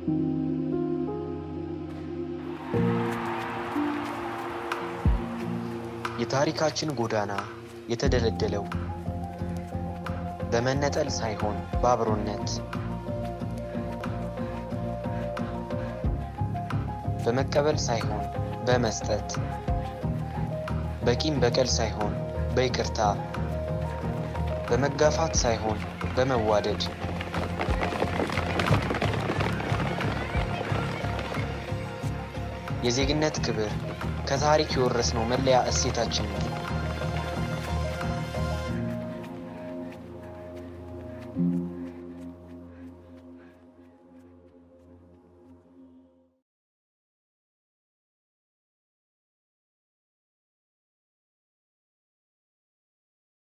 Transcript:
የታሪካችን ጎዳና የተደለደለው በመነጠል ሳይሆን በአብሮነት በመቀበል ሳይሆን በመስጠት በቂም በቀል ሳይሆን በይቅርታ በመጋፋት ሳይሆን በመዋደድ የዜግነት ክብር ከታሪክ የወረስነው መለያ እሴታችን ነው።